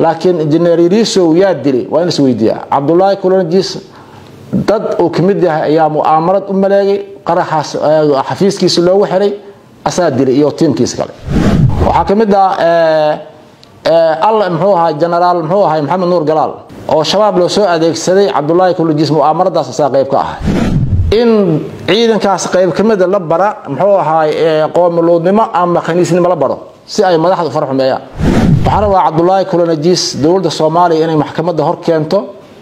laakiin injineer yariisow yaa dilay waa in is weydiiyaa cabdulaahi kulanajiis dad uu ka mid yahay ayaa mu'aamarad u maleegay qaraxaas xafiiskiisa loogu xiray asaa dilay iyo tiimkiisa kale waxaa ka mid ah alle muxuu ahaa genaraal muxuu ahay maxamed nuur galaal oo shabaab loo soo adeegsaday cabdulaahi kulanajiis mu'aamaradaas asaa qayb ka ahay in ciidankaas qayb ka mida la bara muxuu ahaay qoomuluudnimo ama khaniisnimo la baro si ay madaxdu far xumeeyaan waxaan rabaa cabdulaahi kulanajiis dowladda soomaaliya inay maxkamadda hor keento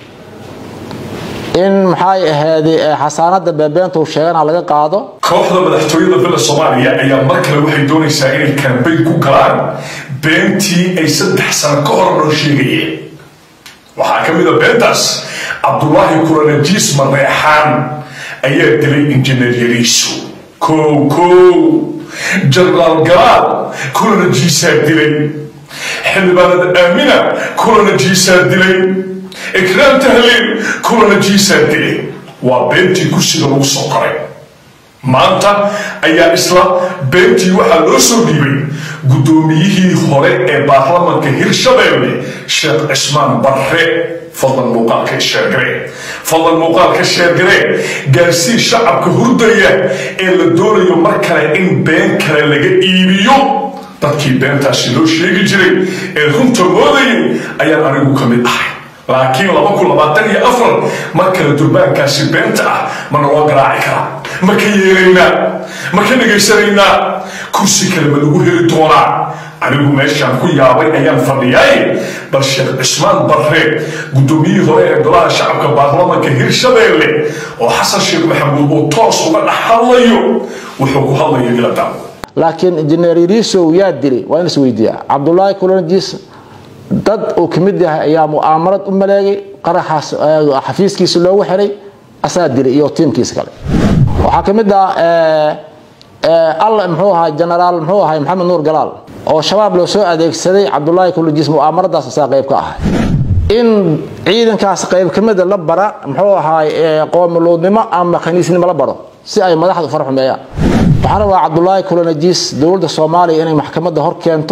in maxay ahaaday xasaanada beebeenta uu sheegana laga qaado kooxda madaxtooyada billa soomaaliya ayaa mar kale waxay doonaysaa inay kambayn ku galaan beentii ay saddex sano ka hor noo sheegayeen waxaa ka mid a beentaas cabdulaahi kulanajiis mareexaan ayaa dilay injineer yariiso kow kow jenaraal galaal kulanajiisaa dilay xildhibaanada aamina kulanajiisaa dilay ikraam tahliil kulanajiisaa dilay waa beentii kursiga lagu soo qoray maanta ayaa isla beentii waxaa loo soo dhiibay guddoomiyihii hore ee baarlamanka hirshabeelle sheekh cismaan barre fadlan muuqaalka sheergare fadlan muuqaalka sheergare gaarsii shacabka hurdaya ee la doonayo mar kale in been kale laga iibiyo dadkii beentaasi loo sheegi jiray ee runta moodayay ayaan anigu ka mid ahay laakiin laba kun labaatan iyo afar mar kale durbaankaasi beenta ah ma naloo garaaci karaa ma ka yeelaynaa ma ka dhegaysanaynaa kursi kale ma lagu heli doonaa anigu meeshaan ku yaabay ayaan fadhiyay bal sheekh cismaan barre guddoomiyihii hore ee golaha shacabka baarlamanka hirshabeelle oo xasan sheekh maxamuud uu toos uga dhex hadlayo wuxuu ku hadlayo ila daawo laakiin injineer yariisow yaa dilay waa in is weydiiyaa cabdulaahi kulanajiis dad uu ka mid yahay ayaa mu'aamarad u maleegay qaraxaas xafiiskiisa loogu xiray asaa dilay iyo tiimkiisa kale waxaa ka mid ah alle muxuu ahaa genaraal muxuu ahay maxamed nuur galaal oo shabaab loo soo adeegsaday cabdulaahi kulanajiis mu'aamaradaas asaa qayb ka ahay in ciidankaas qayb ka mida la bara muxuu ahaay qoomuluudnimo ama khaniisnimo la baro si ay madaxdu far xumeeyaan waxaan rabaa cabdulaahi kulanajiis dowladda soomaaliya inay maxkamadda hor keento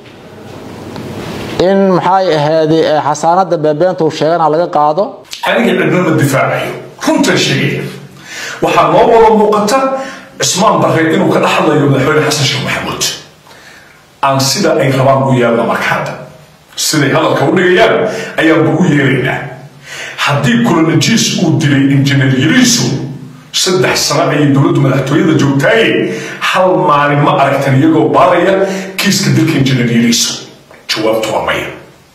in maxay ahaaday xasaanada beebeenta uu sheegana laga qaado aniga cidna ma difaacayo runtan sheegaya waxaa noo wada muuqata cismaan barre inuu ka dhaxlayo madaxweyne xasan sheekh maxamuud aan sida ay rabaan u yeelna markaada siday hadalka u dhigayaan ayaanba u yeelaynaa haddii kulanajiis uu dilay injineer yariiso saddex sano ayay dowladdu madaxtooyada joogtaaye hal maalin ma aragtan iyagoo baaraya kiiska dilka injineer yariiso jawaabtu waa maya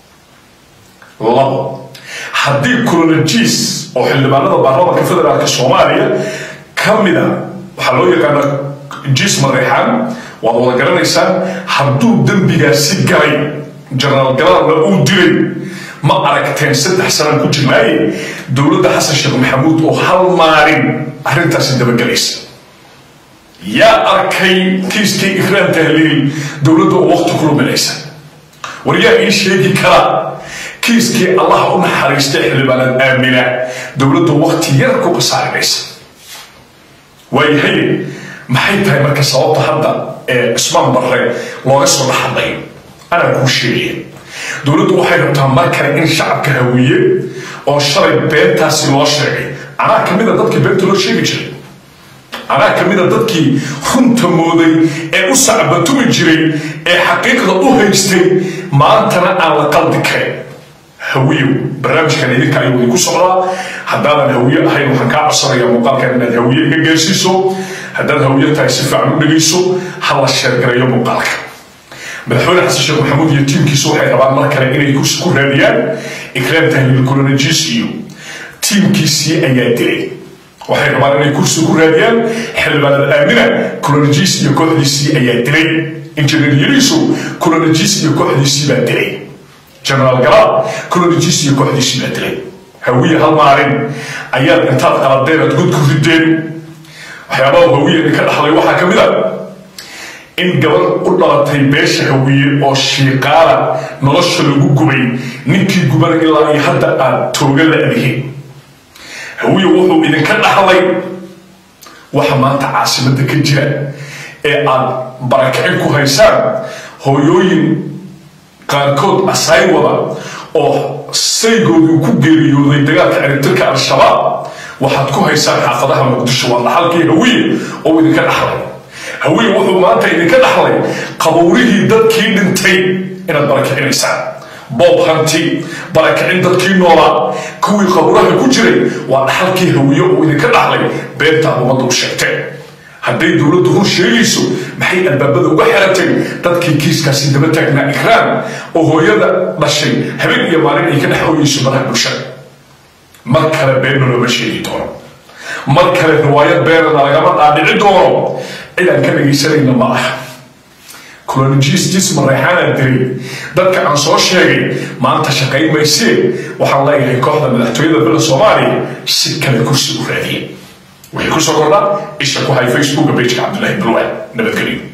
labo haddii kulanajiis oo xildhibaanada baarlamanka federaalka soomaaliya ka mida waxaa loo yaqaana jiis mareexaan waad wada garanaysaan hadduu dembigaasi galay jenaraal galaalna uu dilay ma aragteen saddex sanaan ku jirnaaye dowladda xasan sheekh maxamuud oo hal maalin arrintaasi dabagelaysa yaa arkay kiiskii ikraan tahliil dowladda oo waqti ku luminaysa war yaa ii sheegi kara kiiskii allah u naxariistay xildhibaanad aamina dowladda waqti yar ku qasaarinaysa waayahay maxay tahay marka sababta hadda ee cismaan barre looga soo dhaxadlayo anaa kuu sheegaya dowladdu waxay rabtaa mar kale in shacabka hawiye oo shalay beentaasi loo sheegay anaa ka mida dadkii beenta loo sheegi jiray anaa ka mida dadkii runta mooday ee u sacbatumi jiray ee xaqiiqda u haystay maantana aan la qaldi karin hawiyow barnaamijkan idinka ayuu idinku socdaa haddaadan hawiye ahayn waxaan kaa codsanayaa muuqaalkan inaad hawiye iga gaarsiiso haddaad hawiye tahay si fiican u dhegayso ha la sheergareeyo muuqaalka madaxweyne xasan sheekh maxamuud iyo tiimkiisu waxay rabaan mar kale inay kursi ku raadiyaan ikraam tahliil kulanajiis iyo tiimkiisii ayaa dilay waxay rabaan inay kursi ku raadiyaan xildhibaanada aamina kulanajiis iyo kooxdiisii ayaa dilay injineer yariiso kulanajiis iyo kooxdiisii baa dilay jenaraal galaal kulanajiis iyo kooxdiisii baa dilay hawiye hal maalin ayaad intaad qaladeen aad god ku rideen waxyaabaha hawiye idinka dhaxlay waxaa ka mid a in gabar u dhalatay beesha hawiye oo shiiqaala nolosha lagu gubay ninkii gubana ilaa iyo hadda aad tooga la-dihin hawiye wuxuu idinka dhaxlay waxa maanta caasimadda ka jira ee aad barakicin ku haysaan hooyooyin qaarkood asaay wada oo saygoodii ku geeriyooday dagaalka ciribtirka al-shabaab waxaad ku haysaan xaafadaha muqdisho waa dhaxalkii hawiye oo idinka dhaxlay hawiye wuxuu maanta idinka dhaxlay qabowrihii dadkii dhintay inaad barakicinaysaan boob hanti barakicin dadkii noolaa kuwii qaburaha ku jiray waa dhaxalkii hawiye oo idinka dhaxlay beentaad ummadda u sheegteen hadday dowladdu run sheegayso maxay albaabada uga xiratay dadkii kiiskaasi daba taagnaa ikraam oo hooyada dhashay habeen iyo maalin ay ka dhex ooyeyso baraha bulshada mar kale beenna looma sheegi doono mar kale riwaayad beenana lagama dhaadhici doono cidaan ka dhegaysanayna ma aha colonijistis mareexaanaa diray dadka aan soo sheegay maanta shaqayn maysee waxaan leeyahay kooxda madaxtooyada bila soomaaliya si kale kursi u raadiyey waxay ku soo kordhaa isha ku hay facebooka bejka cabdilaahi balwaan nabadgelyo